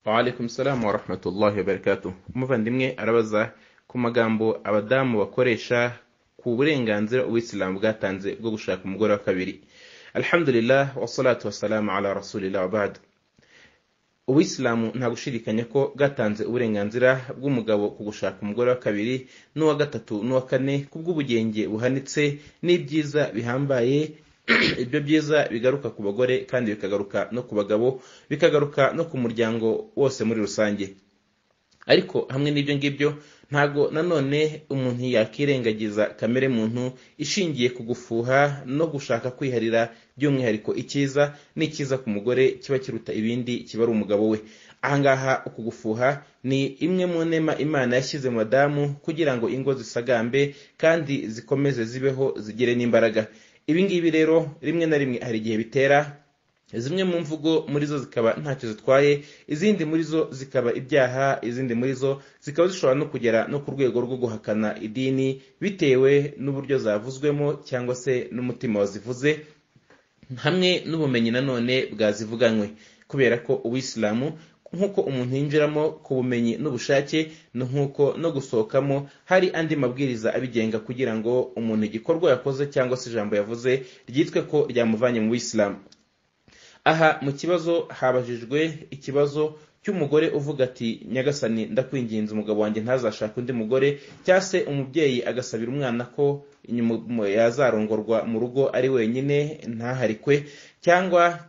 waalaikum salamu warahmatullahi wabarakatuh umuvandimwe arabaza ku magambo abadamu bakoresha ku burenganzira ubuyisilamu bwatanze bwo gushaka umugore wa kabiri alhamdulillah wasalatu wasalamu ala rasulillah wabadu ubuyisilamu nta gushidikanya ko bwatanze uburenganzira bw'umugabo ku gushaka umugore wa kabiri n'uwa gatatu n'uwa kane kubw'ubugenge buhanitse n'ibyiza bihambaye ibyo byiza bigaruka ku bagore kandi bikagaruka no ku bagabo bikagaruka no ku muryango wose muri rusange ariko hamwe n'ibyo ngibyo ntago nanone umuntu yakirengagiza kamere muntu ishingiye ku gufuha no gushaka kwiharira by'umwihariko icyiza n'icyiza ku mugore kiba kiruta ibindi kiba ari umugabo we ahangaha uku gufuha ni imwe mu nema imana yashyize mu badamu kugira ngo ingo zisagambe kandi zikomeze zibeho zigire n'imbaraga ibi ngibi rero rimwe na rimwe hari igihe bitera zimwe mu mvugo muri zo zikaba ntacyo zitwaye izindi muri zo zikaba ibyaha izindi muri zo zikaba zishobora no kugera no ku rwego rwo guhakana idini bitewe n'uburyo zavuzwemo cyangwa se n'umutima wazivuze hamwe n'ubumenyi nanone bwazivuganywe kubera ko ubuyisilamu nk'uko umuntu yinjiramo ku bumenyi n'ubushake ni nk'uko no gusohokamo hari andi mabwiriza abigenga kugira ngo umuntu igikorwa yakoze cyangwa se ijambo yavuze ryitwe ko ryamuvanye mu buyisilamu aha mu kibazo habajijwe ikibazo cy'umugore uvuga ati nyagasani ndakwinginze umugabo wanjye ntazashake undi mugore cyangwa se umubyeyi agasabira umwana ko yazarongorwa mu rugo ari wenyine ntaharikwe cyangwa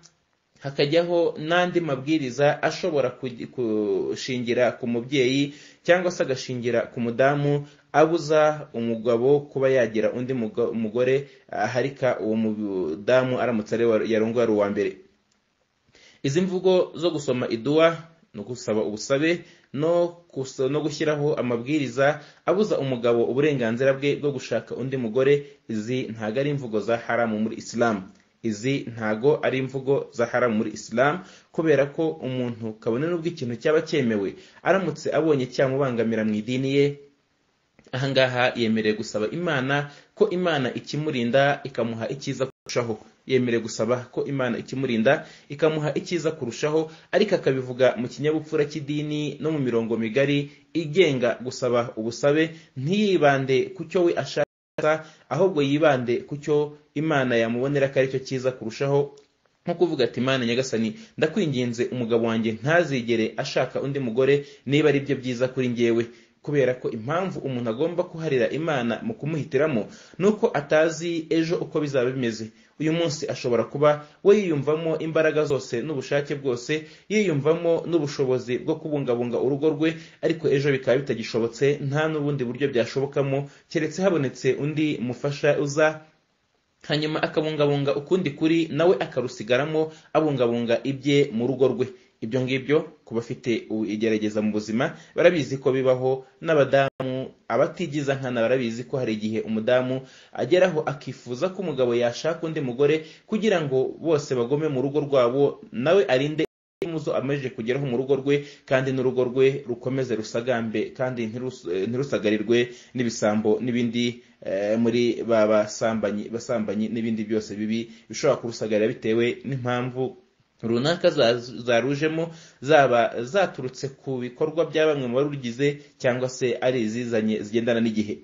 hakajyaho n'andi mabwiriza ashobora gushingira ku mubyeyi cyangwa se agashingira ku mudamu abuza umugabo kuba yagira undi mugore aharika uwo mudamu aramutse yarongora uwa mbere izi mvugo zo gusoma iduwa no gusaba ubusabe no gushyiraho amabwiriza abuza umugabo uburenganzira bwe bwo gushaka undi mugore izi ntago ari imvugo za haramu muri isilamu izi ntago ari imvugo za haramu muri isilamu kubera ko umuntu kabone n'ubwo ikintu cyaba cyemewe aramutse abonye cyamubangamira mu idini ye ahangaha yemerewe gusaba imana ko imana ikimurinda ikamuha icyiza kurushaho yemerewe gusaba ko imana ikimurinda ikamuha icyiza kurushaho ariko akabivuga mu kinyabupfura cy'idini no mu mirongo migari igenga gusaba ubusabe ntiyibande ku cyo we ashaka ahubwo yibande ku cyo imana yamubonera ko ari cyo cyiza kurushaho nko kuvuga ati imana nyagasani ndakwinginze umugabo wanjye ntazigere ashaka undi mugore niba ari byo byiza kuri ngewe kubera ko impamvu umuntu agomba kuharira imana mu kumuhitiramo ni uko atazi ejo uko bizaba bimeze uyu munsi ashobora kuba we yiyumvamo imbaraga zose n'ubushake bwose yiyumvamo n'ubushobozi bwo kubungabunga urugo rwe ariko ejo bikaba bitagishobotse nta n'ubundi buryo byashobokamo keretse habonetse undi mufasha uza hanyuma akabungabunga ukundi kuri nawe akarusigaramo abungabunga ibye mu rugo rwe ibyo ngibyo ku bafite igerageza mu buzima barabizi ko bibaho n'abadamu abatigiza nkana barabizi ko hari igihe umudamu ageraho akifuza ko umugabo yashaka undi mugore kugira ngo bose bagome mu rugo rwabo nawe arinde muzo amaze kugeraho mu rugo rwe kandi n'urugo rwe rukomeze rusagambe kandi ntirusagarirwe n'ibisambo n'ibindi muri ba basambanyi n'ibindi byose bibi bishobora kurusagarira bitewe n'impamvu runaka zarujemo zaba zaturutse ku bikorwa bya bamwe mu barugize cyangwa se ari izizanye zigendana n'igihe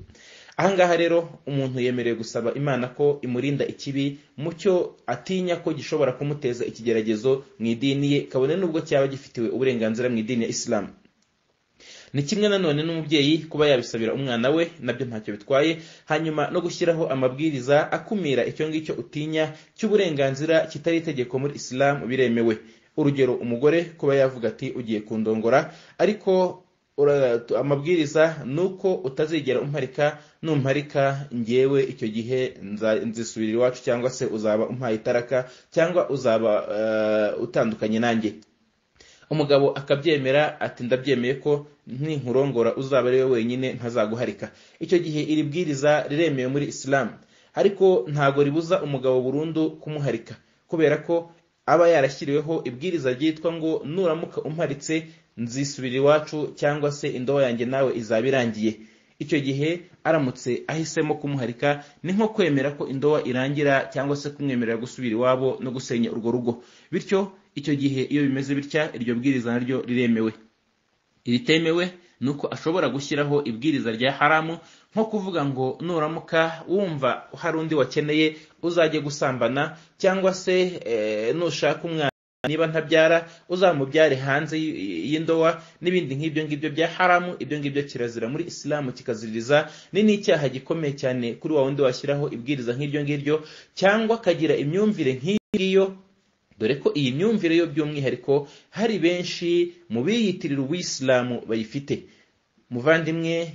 ahangaha rero umuntu yemerewe gusaba imana ko imurinda ikibi mu cyo atinya ko gishobora kumuteza ikigeragezo mu idini ye kabone n'ubwo cyaba gifitiwe uburenganzira mu idini ya isilamu ni kimwe nanone n'umubyeyi kuba yabisabira umwana we nabyo ntacyo bitwaye hanyuma no gushyiraho amabwiriza akumira icyo ngicyo utinya cy'uburenganzira kitari itegeko muri isilamu biremewe urugero umugore kuba yavuga ati ugiye kundongora ariko amabwiriza ni uko utazigera umparika numparika ngewe icyo gihe nzisubirira iwacu cyangwa se uzaba umpaye itaraka cyangwa uzaba utandukanye nanjye umugabo akabyemera ati ndabyemeye ko ninkurongora uzaba ari we wenyine ntazaguharika icyo gihe iri bwiriza riremewe muri isilamu ariko ntabwo ribuza umugabo burundu kumuharika kubera ko aba yarashyiriweho ibwiriza ryitwa ngo nuramuka umparitse nzisubira iwacu cyangwa se indobo yanjye nawe izaba irangiye icyo gihe aramutse ahisemo kumuharika ni nko kwemera ko indoba irangira cyangwa se kumwemerera gusubira iwabo no gusenya urwo rugo bityo icyo gihe iyo bimeze bitya iryo bwiriza naryo riremewe iritemewe ni uko ashobora gushyiraho ibwiriza rya haramu nko kuvuga ngo nuramuka wumva hari undi wakeneye uzajye gusambana cyangwa se nushaka umwana niba ntabyara uzamubyare hanze y'indowa n'ibindi nk'ibyo ngibyo bya haramu ibyo ngibyo kirazira muri isilamu kikaziririza ni n'icyaha gikomeye cyane kuri wa wundi washyiraho ibwiriza nk'ibyo ngibyo cyangwa akagira imyumvire nk'iyo ngiyo dore ko iyi myumvire yo by'umwihariko hari benshi mu biyitirira ubuyisilamu bayifite muvandimwe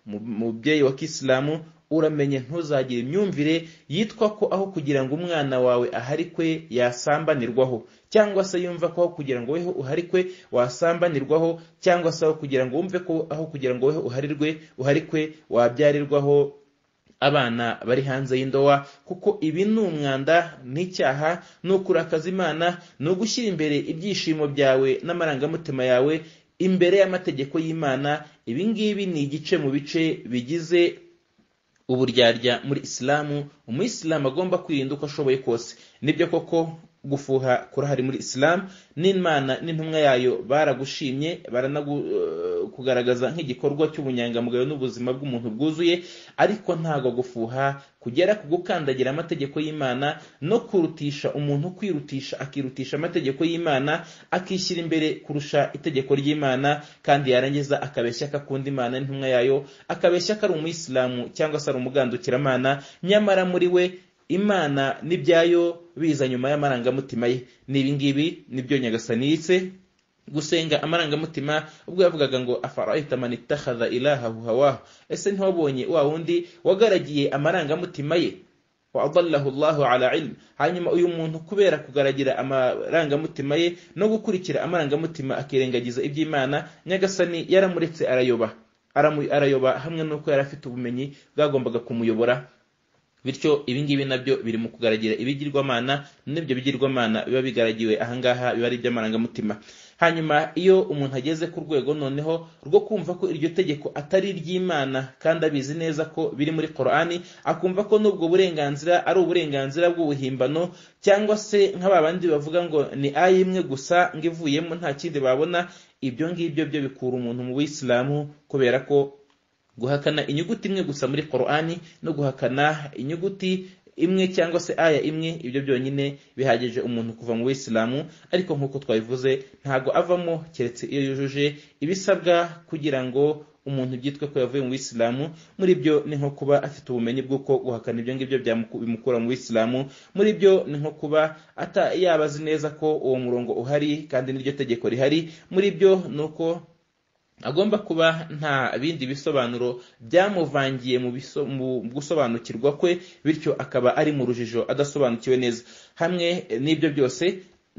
mubyeyi wa kisilamu uramenye ntuzagire imyumvire yitwa ko aho kugira ngo umwana wawe aharikwe yasambanirwaho cyangwa se yumva ko aho kugira ngo weho uharikwe wasambanirwaho cyangwa se aho kugira ngo wumve ko aho kugira ngo weho uharirwe uharikwe wabyarirwaho abana bari hanze y'indowa kuko ibi ni umwanda n'icyaha ni ukurakaza imana ni ugushyira imbere ibyishimo byawe n'amarangamutima yawe imbere y'amategeko y'imana ibi ngibi ni igice mu bice bigize uburyarya muri isilamu umuyisilamu agomba kwirinda uko ashoboye kose nibyo koko gufuha kurahari muri isilamu n'imana n'intumwa yayo baragushimye baranakugaragaza nk'igikorwa cy'ubunyangamugayo n'ubuzima bw'umuntu bwuzuye ariko ntabwo gufuha kugera ku gukandagira amategeko y'imana no kurutisha umuntu kwirutisha akirutisha amategeko y'imana akishyira imbere kurusha itegeko ry'imana kandi yarangiza akabeshya ko akunda imana n'intumwa yayo akabeshya ko ari umuyisilamu cyangwa se ari umugandukiramana nyamara muri we imana n'ibyayo biza nyuma y'amarangamutima ye ni ibingibi nibyo nyagasanitse gusenga amarangamutima ubwo yavugaga ngo afarahita mani itakhaza ilahahu hawahu ese ntiwabonye wa wundi wagaragiye amarangamutima ye waadalahu allahu ala ilmu hanyuma uyu muntu kubera kugaragira amarangamutima ye no gukurikira amarangamutima akirengagiza iby'imana nyagasani yaramuretse arayoba arayoba hamwe n'uko yari afite ubumenyi bwagombaga kumuyobora bityo ibingibi nabyo biri mu kugaragira ibigirwamana n'ibyo bigirwamana biba bigaragiwe ahangaha biba ari iby'amarangamutima hanyuma iyo umuntu ageze ku rwego noneho rwo kumva ko iryo tegeko atari iry'imana kandi abizi neza ko biri muri korani akumva ko n'ubwo burenganzira ari uburenganzira bw'ubuhimbano cyangwa se nka babandi bavuga ngo ni ayi imwe gusa ngo ivuyemo nta kindi babona ibyo ngibyo byo bikura umuntu mu buyisilamu kubera ko guhakana inyuguti imwe gusa muri korani no guhakana inyuguti imwe cyangwa se aya imwe ibyo byonyine bihagije umuntu kuva mu buyisilamu ariko nk'uko twabivuze ntabwo avamo keretse iyo yujuje ibisabwa kugira ngo umuntu byitwe ko yavuye mu buyisilamu muri byo ni nko kuba afite ubumenyi bw'uko guhakana ibyo ngibyo bimukura mu buyisilamu muri byo ni nko kuba yaba azi neza ko uwo murongo uhari kandi n'iryo tegeko rihari muri byo ni uko agomba kuba nta bindi bisobanuro byamuvangiye mu gusobanukirwa kwe bityo akaba ari mu rujijo adasobanukiwe neza hamwe n'ibyo byose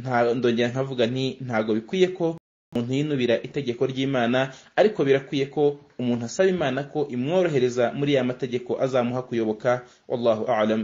nta ndongera nkavuga nti ntabwo bikwiye ko umuntu yinubira itegeko ry'imana ariko birakwiye ko umuntu asaba imana ko imworohereza muri ya mategeko azamuha kuyoboka wallahu alam